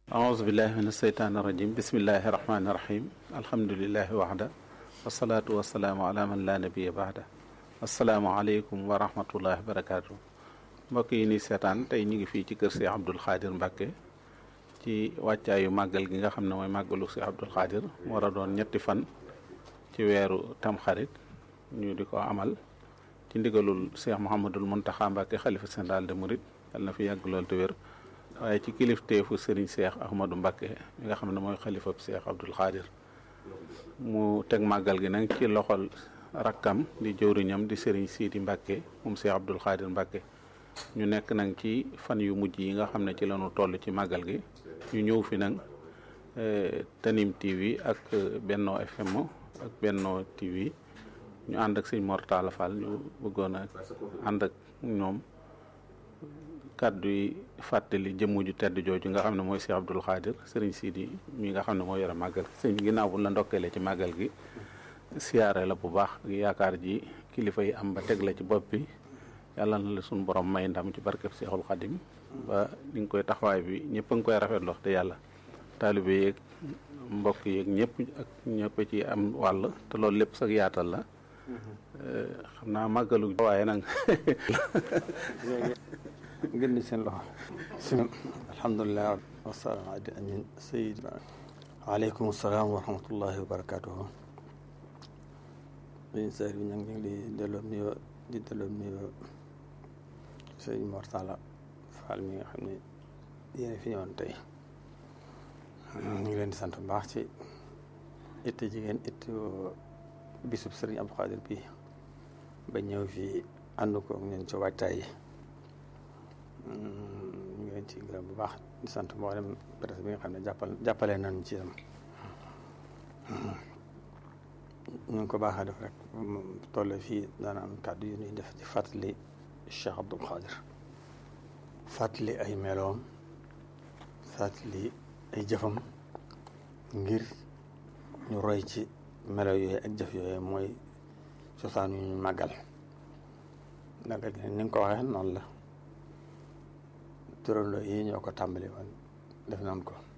aousubillahi min asheytaan irajim bismillahi irahmani irahim alhamdulilahi waxda wasalaatu wasalaamu ala man la nabiya baxda asalaamualeykum wa rahmatullahi wa barakatu mbokk yi ni seetaan tey ñu ngi fii ci kër Cheikh Abdoul Khadir Mbacke ci wàccaayu màggal gi nga xam ne mooy màggalu Cheikh Abdoul Khadir war a doon ñetti fan ci weeru tamxarit ñu di ko amal ci ndigalul Cheikh Mouhamadul Mountakha Mbacke xalifa général de Mouride yal na fi yàgg lool te wér waaye ci kilifteefu Serigne Cheikh Ahmadou Mbacke mi nga xam ne mooy xalifa Cheikh Abdoul Khadir mu teg màggal gi nag ci loxol rakkam di jëwriñam di Serigne Sidi Mbacke moom Cheikh Abdoul Khadir Mbacke ñu nekk nag ci fan yu mujj yi nga xam ne ci lañu toll ci màggal gi ñu ñëw fi nag Tanim TV ak Benno FM ak Benno TV ñu ànd ak sëñ Mor Talla Fall ñu bëggoon a ànd ak ñoom kàddu yi fàttali jëmm ju tedd jooju nga xam ne mooy Cheikh Abdoul Khadir Serigne Sidi mi nga xam ne moo yore màggal sëñ ginnaaw bu la ndokkeele ci màggal gi siyaare la bu baax yaakaar ji kilifa yi am ba teg la ci bopp bi yàlla na la suñu borom may ndam ci barkeb Seexul Xadim ba ni nga koy taxawaay bi ñëpp a ngi koy rafetlu wax te yàlla taalibe yeeg mbokk yeeg ñëpp ak ñëpp ci am wàll te loolu lépp sax yaatal la xam naa màggalu waaye nag ngeen di seen loxo alhamdulilah wasalaam adi amin sayid waaleykum salaam wa rahmatullahi wa barakatuhu sëñ Seer bi ñu ngi di delloo nuyoo di delloo nuyoo sëñ Mor Talla Fall mi nga xam ne yéen fi ñëwoon tey ñu ngi leen di sant bu baax ci itte jigéen itte bisub sëriñ Abdou Khadir bi ba ñëw fii ànd ko ñun ci waajtaay yi ñu ngi leen ci gërëm bu baax di sant mboolem presse bi nga xam ne jàppal jàppale nañu ci yam ñu ngi ko baaxee def rek tolle fii daana am kàddu yu ñuy def ci fàttali Cheikh Abdoul Khadir fàttali ay meloom fàttali ay jëfam ngir ñu roy ci melo yooyu ak jëf yooyu mooy cosaan yu ñu màggal màggal gi ni nga ko waxee noonu la turandoo yi ñoo ko tàmbali woon def nañ ko